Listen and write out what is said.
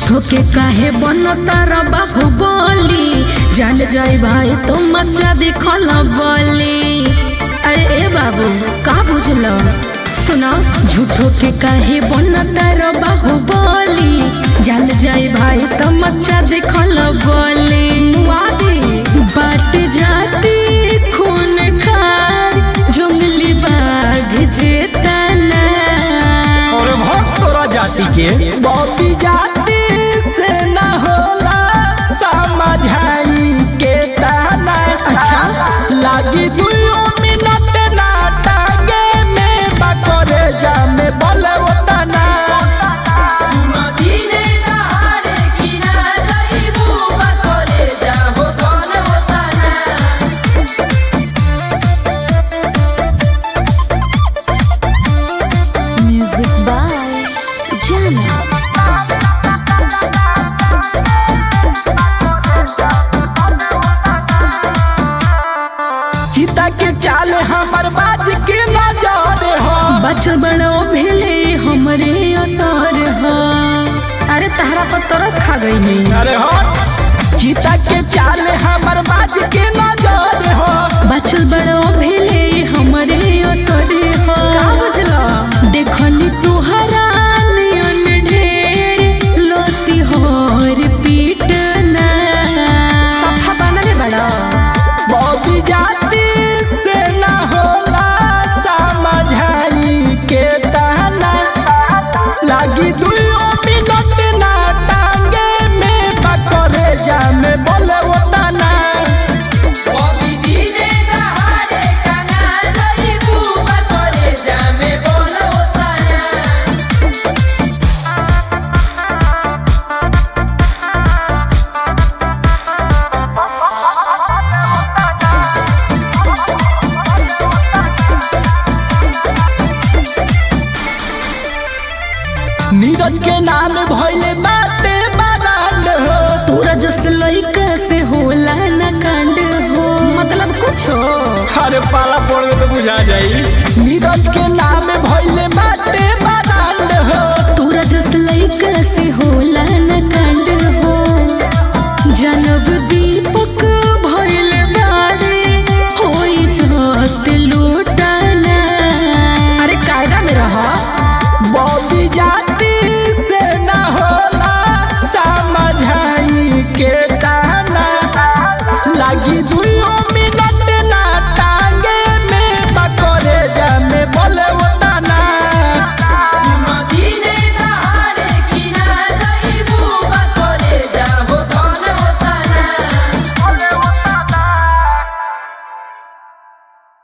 झूठो के काहे बनता रा बाहुबली जान जाए भाई तो मचा दिखल बोली अरे ए बाबू का बुझल सुना झूठो के काहे बनता रा बाहुबली जान जाए भाई तो मचा दिखल बोली मुआदी बाट जाती खून खार जंगली बाघ जेतना और भक्त तोरा जाति के बॉबी जाति से न होला समझाई के ताना अच्छा। लागी दुयो मिनट ना टांगे में बकरे जामे बोले ओतना Music by Jana. चिता के चाल हमर बाज के नजर हो बच्चो बड़ो भेले हमरे असर ह अरे तहरा पर तरस खा गई नहीं अरे हो चिता के चाल हमर बाज के नजर हो बच्चो बड़ो भेले हमरे असर ह का बुझला देखनी तुहरा नयन ढेर लोती होर पीटना सफा बनले बड़ा बॉबी जाति से न होला समझाई के ताना लागी दुयो मिनट ना टांगे में बकरे जामे बोले ओतना नीरज के नाम भइले बाटे बारांड हो तोरा जस लइका से होला न कांड हो मतलब कुछ हो अरे पाला पड़ गए तो बुझा जाई नीरज के नाम भइले बाटे